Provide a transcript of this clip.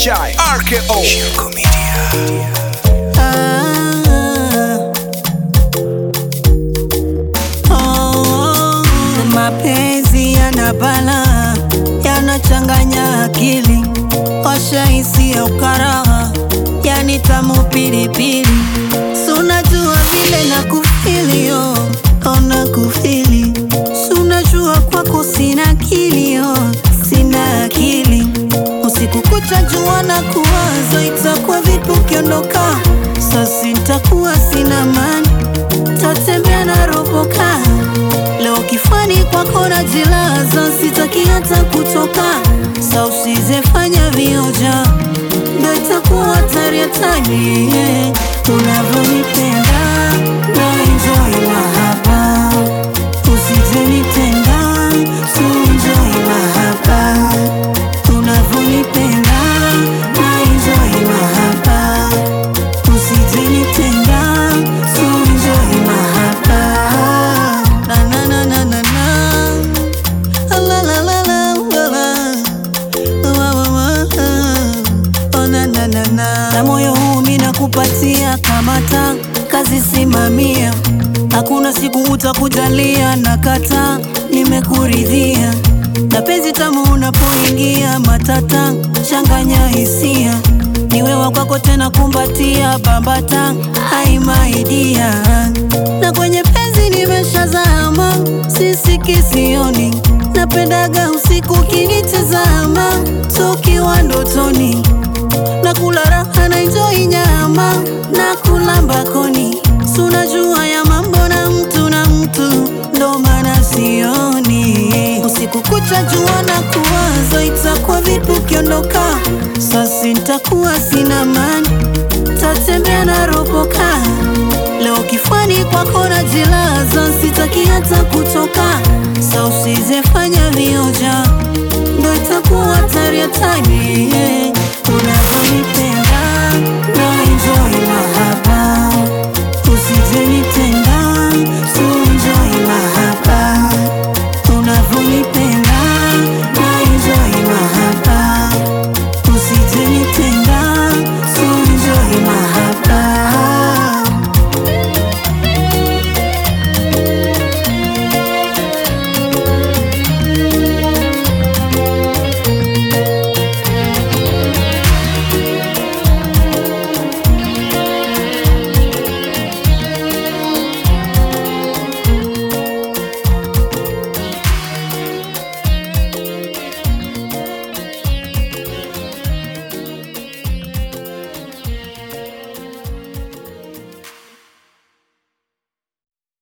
Chai RKO Shirko Media Ah, oh, mapenzi yana bala yanachanganya akili washahisi ya ukaraha yani tamu pilipili sunajua vile na kufilio ona kufili sunajua kwako sina kilio sina akili usiku kucha jua na kuwaza itakuwa vipi ukiondoka sasi ntakuwa sina mani tatembea na roboka leo kifani kwako na jilaza sitaki hata kutoka sa usizefanya vioja ndo itakuwa hatari hatari unavyonipenda na enjoy mahaba usijenitenda tuenjoy mahaba unavyonipenda na enjoy mahaba usijenitenda tuenjoy mahaba na na na na na na la la la la la la na moyo huu mina kupatia kamata kazi simamia hakuna siku utakujalia na kata nimekuridhia na penzi tamu unapoingia matata changanya hisia ni wewa kwako tena kumbatia bambata haimaidia na kwenye penzi nimeshazama sisiki sioni napendaga usiku kinitazama tukiwa ndotoni na kula raha na enjoy nyama na kula mbakoni sunajua ya mambo na mtu na mtu ndo maana sioni usiku kucha jua na kuwaza itakuwa vipi ukiondoka sasi ntakuwa sina mani tatembea na roboka leo kifani kwako na jilaza sitaki hata kutoka sa usizefanya vioja ndo itakuwa hatari hatari